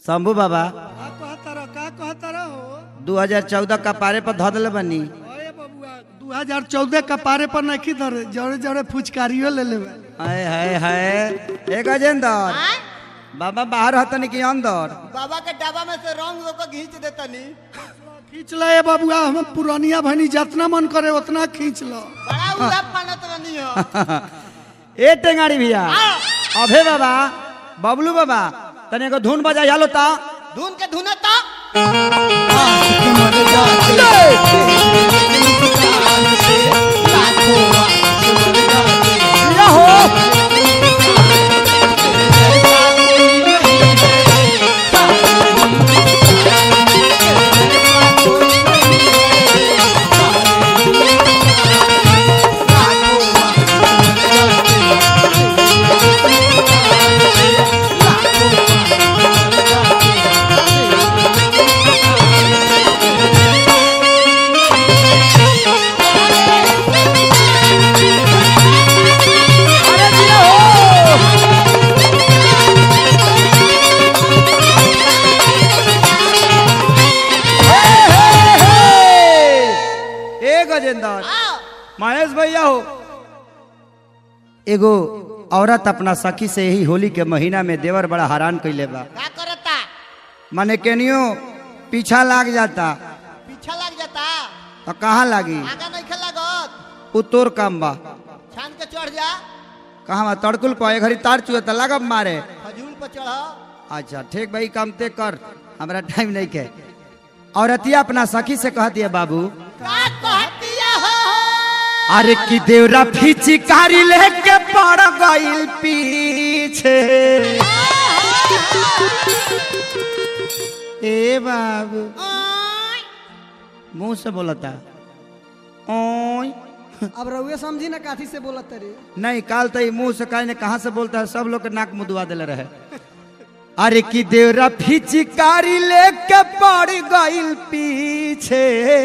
शंभू बाबा का कहतर का कहतर हो 2014 का पारे पर धऽ देले बनी अरे बबुआ 2014 का पारे पर नहीं धरे जड़े जड़े फुचकारियो ले लेवे हाय हाय हाय ए गजेंद्र बाबा बाहर हतनी कि अंदर बाबा के डब्बा में से रंग को घींच देतनी खींच ले ए बबुआ हम पुरानिया भनी जितना मन करे उतना खींच लो बड़ा उदाप मानत रहनी हो ए टेंगाड़ी भैया अभे बाबा बबलू बाबा तने को धुन बजा यालो ता धुन के धुनता या हो अरे जिया हो हे, हे, हे। ए गजेंद्र महेश भैया हो एगो औरत अपना सखी से ही होली के महीना में देवर बड़ा हैरान कैले बा का करता माने केनियो पीछा लाग जाता पीछा लग जाता तो कहाँ लागी आगा नहीं खेल लागत उ तोर काम बा छान के चढ़ जा कहाँ बा तड़कुल पे घड़ी तार चुए तो लगब मारे खजूल पर चढ़ अच्छा ठीक भाई काम ते कर हमरा टाइम नहीं के औरतिया अपना सखी से कहती है बाबू का कहतिया हो अरे की देवरा फिचिकारी लेके पड़ गइल पीछे ए बाबू मुंह से बोलता ओय अब रउए समझी ना काथी से बोलत रे नहीं काल तो मुंह से कहीं ने कहा से बोलता है सब लोग के नाक मुदवा दिले रहे अरे की देवरा फिचिकारी लेके पड़ गइल पीछे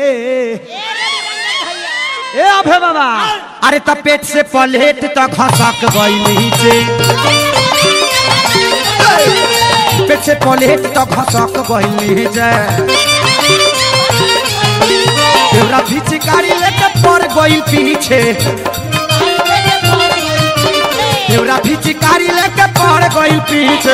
ए अभे बाबा अरे त पेट से पलेट त घसक गइल नीचे पेट से पलेट त घसक गइल नीचे देवरा फिचिकारी लेके पड़ गइल पीछे देवरा फिचिकारी लेके पड़ गइल पीछे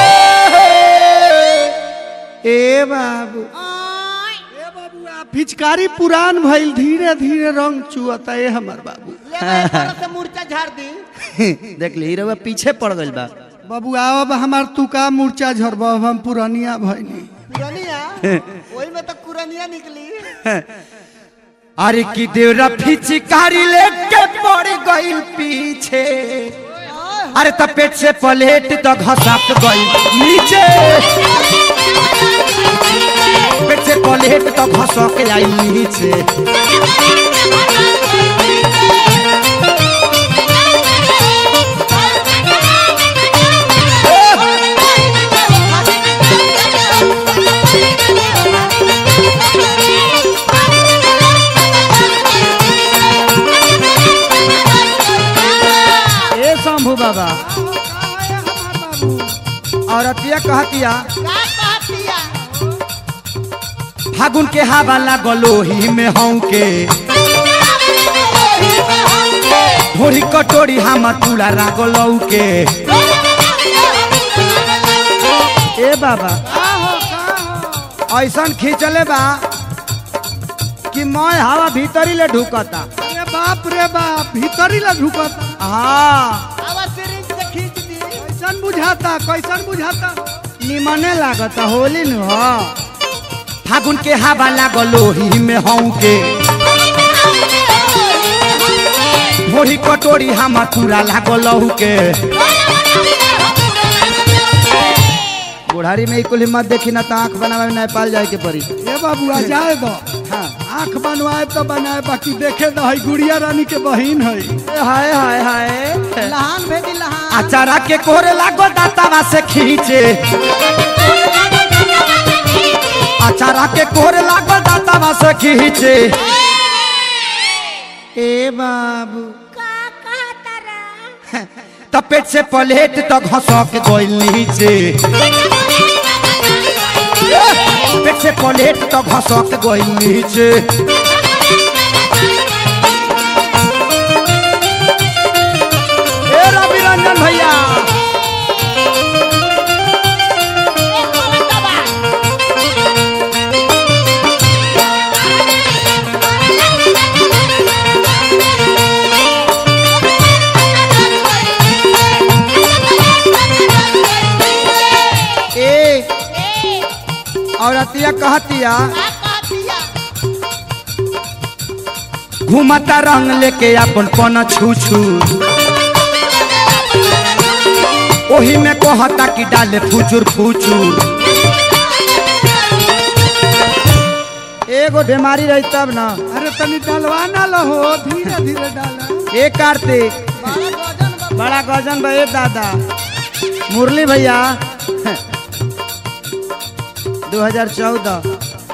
ए बाबू ए बबुआ फिचकारी पुरान भइल धीरे धीरे रंग चुअता ए हमर बाबू ले भाई पर से मूर्छा झाड़ दी देख ली हीरो पीछे पड़ गइल बा बबुआ अब हमार तू का मूर्छा झरब अब हम पुरानिया भइनी पुरानिया वही में तो कुरनिया निकली अरे की देवरा फिचिकारी लेके पड़ गइल पीछे अरे त पेट से पलेट त घसक गइल नीचे पेट से पलेट त घसक आई नीचे ए शंभू बाबा औरतिया कहतिया का कहतिया फागुन के हवा लागलोही में हूँ के भोरी कटोरी हम तुला रागलौ के ए बाबा ऐसन खींचले बा कि मैं हवा भीतरी ले ढुकता अरे बाप रे बाप भीतरी ला ढुकत हाँ आवा सिरिंज से खींच दी कैसन बुझाता कैसन बुझाता निमने लागता होली नु हो फागुन के हवा लागलोही में हूँ के भोरी कटोरी हम तुरा लागलौ के बुढ़ारी में ई कुल हिम्मत देखी ना तो आंख बनावे में नेपाल जाए के पड़ी ए बबुआ जाए दो हाँ आंख बनवाए तो बनाए बाकी देखे दो है गुड़िया रानी के बहिन है ए, हाय हाय हाय लहान भेजी लहान अचारा के कोरे लागो दातावा से खींचे अचारा के कोरे लागो दातावा से खींचे ए बाबू त पेट से प्लेट तो घसक गइल नीचे प्लेट तो घसक गई नीचे ए रवि रंजन भैया ए औरतिया कहतिया घूमता रंग लेके अपन पन छू छू ओही में कहता कि डाले फुचुर फुचुर एगो बीमारी रही तब ना अरे तनी डलवा ना लहो धीरे धीरे डाला ए कार्तिक बड़ा गजन भैया दादा मुरली भैया 2014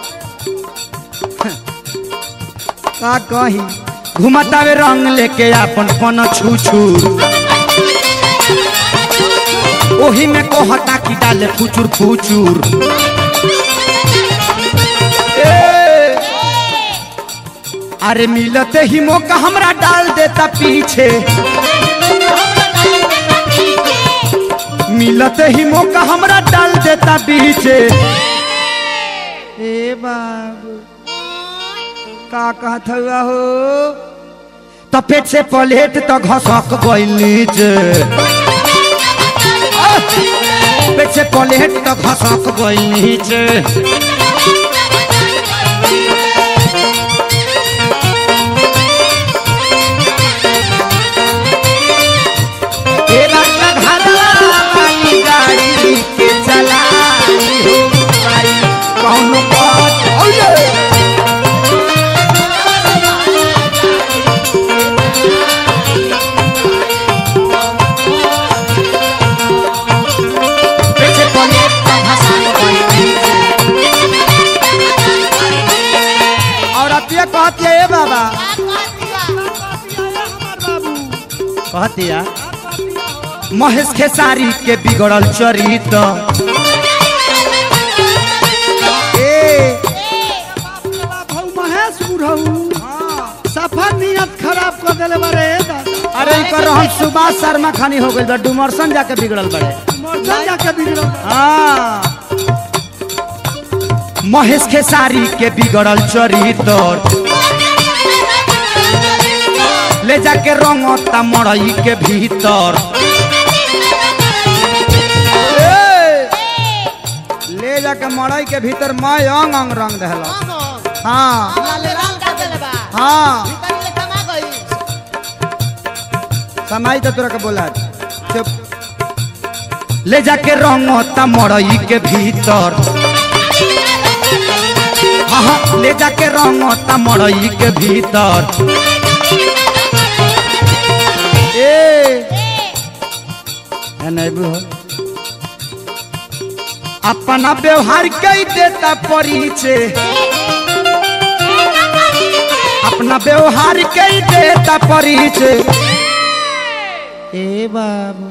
का कही घुमतावे रंग लेके अपन पन छू छू ओही में कहता कि डाले फुचुर फुचुर ए, अरे मिलते ही मौका हमरा डाल देता पीछे मिलते ही मौका हमरा डाल देता पीछे ए बाबू का कहत हुआ हो तो पेट से प्लेट तो घसक गइल नीचे आह! पेट से प्लेट तो घसक गइल नीचे तेरा घरवा वाली गाड़ी के चलाई हो भाई कौनो बात ओले पीछे कोने का भाषा कोई और अतिया कहती है ए बाबा कहतिया महेश खेसारी के बिगड़ल चरित्र ए भाऊ महेश बुढ़ऊ सफा नियत खराब कर देले बारे दादा अरे इनकर हम सुभाष शर्मा खानी हो गइल बा डुमरसन जाके बिगड़ल बड़े मर्दन जाके बिगड़ल हाँ महेश खेसारी के बिगड़ल चरित्र ले जाके रंगता मड़ई के भीतर ए! ले जाके मड़ई के भीतर मैं अंग अंग रंग दहला हाँ हाँ समाई तो तोरा के बोला चुप ले जाके रंगता मड़ई के भीतर हाँ हाँ ले जाके रंगता मड़ई के भीतर ए है नहीं बु अपना व्यवहार कई देता परिचय अपना व्यवहार कई देता परिचय ए बाबू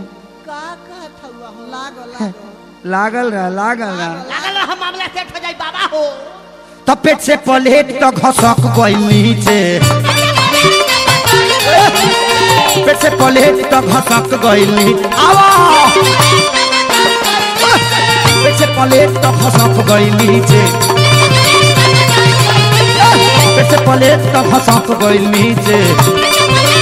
लागल रहा लागल रहा तो पेट से प्लेट तो घसक गई नीचे पेट से प्लेट तो घसक गई नीचे आवा पेट से प्लेट तो घसक गई नीचे पेट से प्लेट तो घसक गई नीचे